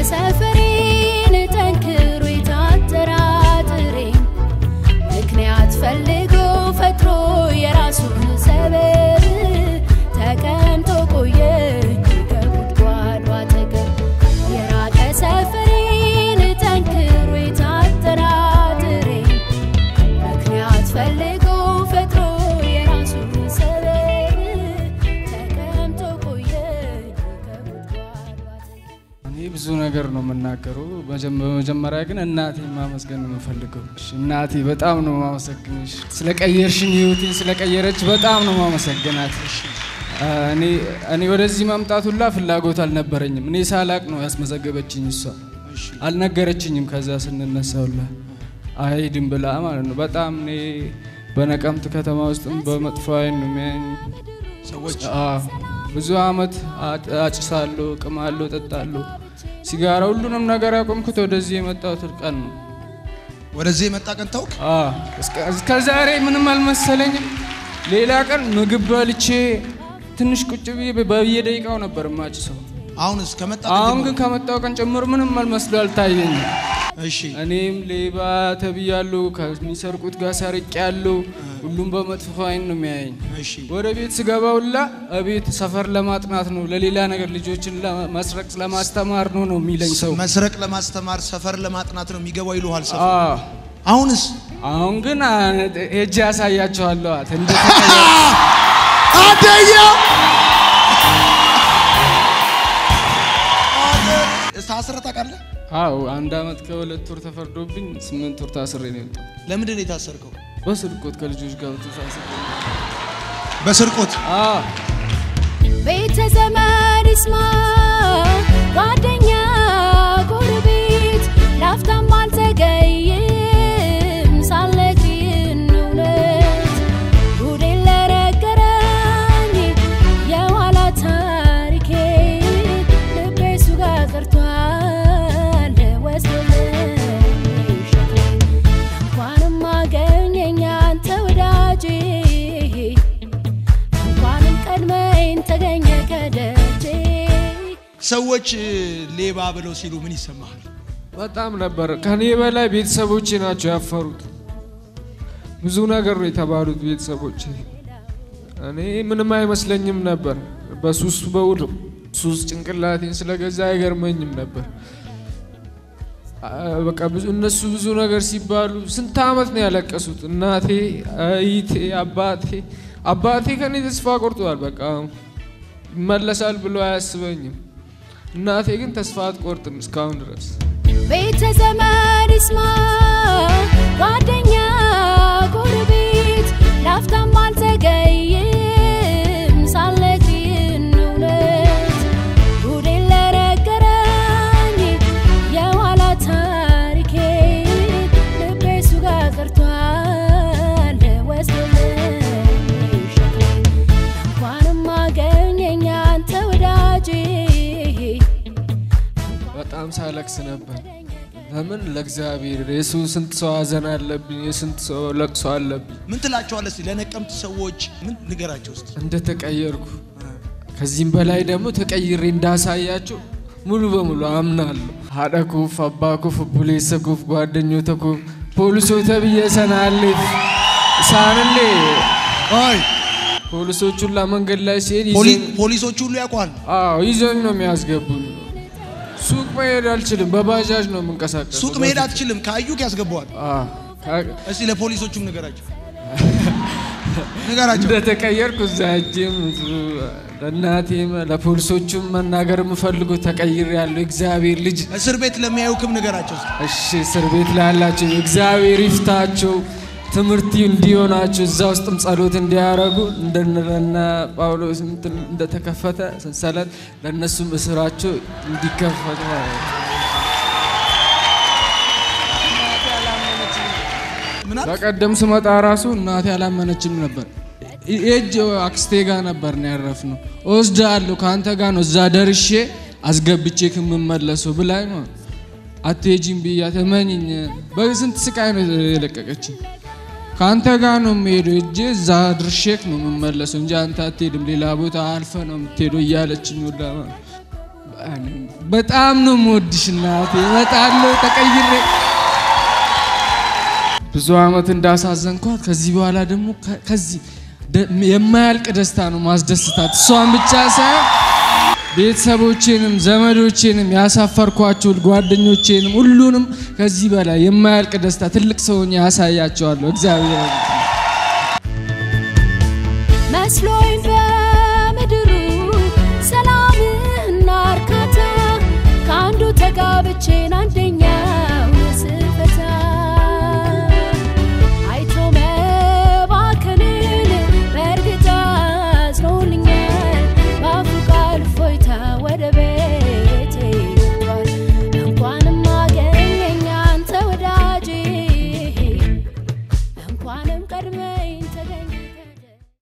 ሰፈሬን ጠንክሮ የታጠራጥሬ ምክንያት ፈልጎ ፈጥሮ የራሱን ሰበብ ተቀምጦ ቆየኝ ከጉድጓዱ አጠገብ የራቀ ሰፈሬን ጠንክሮ የታጠራጥሬ ምክንያት ፈልጎ ፈጥሮ የራሱን ሰበብ ተቀምጦ ቆየኝ ከጉድጓዱ አጠገብ እኔ ብዙ ነገር ነው የምናገረው። መጀመ- በመጀመሪያ ግን እናቴ ማመስገን ነው የምፈልገው። እሺ፣ እናቴ በጣም ነው ማመሰግንሽ። ስለቀየርሽኝ ህይወቴን ስለቀየረች በጣም ነው ማመሰግናት። አ፣ እኔ እኔ ወደዚህ መምጣት ሁላ ፍላጎት አልነበረኝም። እኔ ሳላቅ ነው ያስመዘገበችኝ እሷ። አልነገረችኝም። ከዛ ስንነሳ ሁላ አይሄድም ብላ ማለት ነው። በጣም እኔ በነቀምት ከተማ ውስጥም በመጥፎ አይን ነው የሚያዩኝ ሰዎች አዎ፣ ብዙ አመት አ- አጭሳለሁ፣ ቅማለሁ፣ ጠጣለሁ፣ ሲጋራ፣ ሁሉንም ነገር ያቆምኩት ወደዚህ የመጣሁት ቀን ነው። ወደዚህ የመጣ ቀን ታውቅ አዎ፣ እስከ- እስከ ዛሬ ምንም አልመሰለኝም። ሌላ ቀን ምግብ በልቼ ትንሽ ቁጭ ብዬ በየደቂቃው ነበር ማጭሰው። አሁንስ ከመጣ ቀን አሁን ግን ጀምሮ- ከመጣው ቀን ጨምሮ ምንም አልመስሎ አልታየኝም። እሺ እኔም ሌባ ተብያለሁ፣ ከሚሰርቁት ጋር ሰርቄያለሁ። ሁሉም በመጥፎ አይን ነው የሚያየኝ። እሺ ወደ ቤት ስገባ ሁላ እቤት ሰፈር ለማጥናት ነው፣ ለሌላ ነገር ልጆችን ለመስረቅ ለማስተማር ነው ነው የሚለኝ ሰው። መስረቅ ለማስተማር ሰፈር ለማጥናት ነው የሚገባው ይሉሃል ሰፈር አዎ። አሁንስ አሁን ግን አ- ሄጄ ያሳያቸዋለሁ እንደ አደያ ታስረህ ታውቃለህ? አዎ አንድ አመት ከሁለት ወር ተፈርዶብኝ ስምንት ወር ታስሬ ነው የወጣው። ለምንድን ነው የታሰርከው? በስርቆት ከልጆች ጋር ተሳስሬ። በስርቆት አዎ ቤተ ዘመድ ይስማ ጓደኛ ጎረቤት ላፍታም አልዘገይም ሳልነግርህን እውነት ጉዴን ለነገረኝ የኋላ ታሪኬ ልቤ እሱ ጋር ቀርቷል ወስዶልኝ ሸክሜን እንኳንም አገኘኝ አንተ ወዳጄ እንኳንም ቀድመኝ ተገኘ ከደጄ ሰዎች ሌባ ብለው ሲሉ ምን ይሰማሃል? በጣም ነበር። ከኔ በላይ ቤተሰቦቼ ናቸው ያፈሩት። ብዙ ነገር ነው የተባሉት ቤተሰቦቼ። እኔ ምንም አይመስለኝም ነበር። በሱስ በውድ ሱስ ጭንቅላቴን ስለገዛ አይገርመኝም ነበር። አ- በቃ ብዙ እነሱ ብዙ ነገር ሲባሉ ስንት አመት ነው ያለቀሱት። እናቴ፣ እህቴ፣ አባቴ አባቴ ከኔ ተስፋ ቆርጧል። በቃ ይመለሳል ብሎ አያስበኝም። እናቴ ግን ተስፋ አትቆርጥም እስካሁን ድረስ። ቤተ ዘመድ ይስማ ጓደኛ ጎረቤት ላፍታም አልዘገይም ሳልነግርህን እውነት ጉዴን ለነገረኝ የኋላ ታሪኬ ልቤ እሱ ጋር ቀርቷል ወስዶልኝ ሸክሜን እንኳንም አገኘኝ አንተ ወዳጄ በጣም ሳለቅስ ነበር። ለምን ለእግዚአብሔር የሱ ስንት ሰው ሀዘን አለብኝ፣ የስንት ሰው ለቅሶ አለብኝ። ምን ትላቸዋለህ? እስኪ ለነቀምት ሰዎች ምን ንገራቸው እስኪ። እንደተቀየርኩ ከዚህም በላይ ደግሞ ተቀይሬ እንዳሳያቸው ሙሉ በሙሉ አምናለሁ። ሀደኩፍ አባኩፍ ቡሌሰኩፍ ጓደኞተኩፍ ፖሊሶተ ብዬ ሰናሌፍ ሳንሌ አይ ፖሊሶቹን መንገድ ላይ ሲሄድ ፖሊ- ይዘኝ- ፖሊሶች ሁሉ ያውቋል። አዎ ይዘኝ ነው የሚያስገቡኝ። ሱቅ መሄድ አልችልም፣ በባጃጅ ነው የምንቀሳቀሰው። ሱቅ መሄድ አትችልም፣ ካዩክ ያስገባዋል። አዎ፣ ካ- እስቲ ለፖሊሶቹም ንገራቸው ንገራቸው። እንደተቀየርኩ እዛ ሄጄም ለእናቴም ለፖሊሶቹም መናገር የምፈልገው ተቀይር ያለው እግዚአብሔር ልጅ እስር ቤት ለሚያዩክም ንገራቸው እስቲ። እሺ እስር ቤት ላይ ያላቸው እግዚአብሔር ይፍታቸው፣ ትምህርት እንዲሆናቸው እዛ ውስጥም ጸሎት እንዲያደርጉ እንደነ ጳውሎስ እንትን እንደተከፈተ ሰንሰለት ለእነሱም እስራቸው እንዲከፈት ምን አልክ? በቀደም ስመጣ ራሱ እናቴ አላመነችም ነበር። እጅ አክስቴ ጋር ነበር ነው ያረፍነው። እወስድሃለሁ ከአንተ ጋር ነው እዛ ደርሼ አስገብቼ ከምመለሰው ብላኝ ነው አትሄጂም ብያት እመኝኝ። በስንት ስቃይ ነው የለቀቀችኝ። ከአንተ ጋር ነው የምሄደው እጄ እዛ ድርሼክ ነው የምመለሰው እንጂ አንተ አትሄድም፣ ሌላ ቦታ አልፈ ነው የምትሄደው እያለችኝ ሁላ አለኝ። በጣም ነው የምወድሽ እናቴ፣ እመጣለሁ ተቀይሬ። ብዙ ዓመት እንዳሳዘንኳት ከዚህ በኋላ ደግሞ ከ- ከዚህ ደ- የማያልቅ ደስታ ነው ማስደስታት። እሷን ብቻ ሳይሆን ቤተሰቦቼንም ዘመዶቼንም ያሳፈርኳቸው ጓደኞቼንም ሁሉንም ከዚህ በላይ የማያልቅ ደስታ ትልቅ ሰውኝ ያሳያቸዋለሁ። እግዚአብሔር መስሎኝ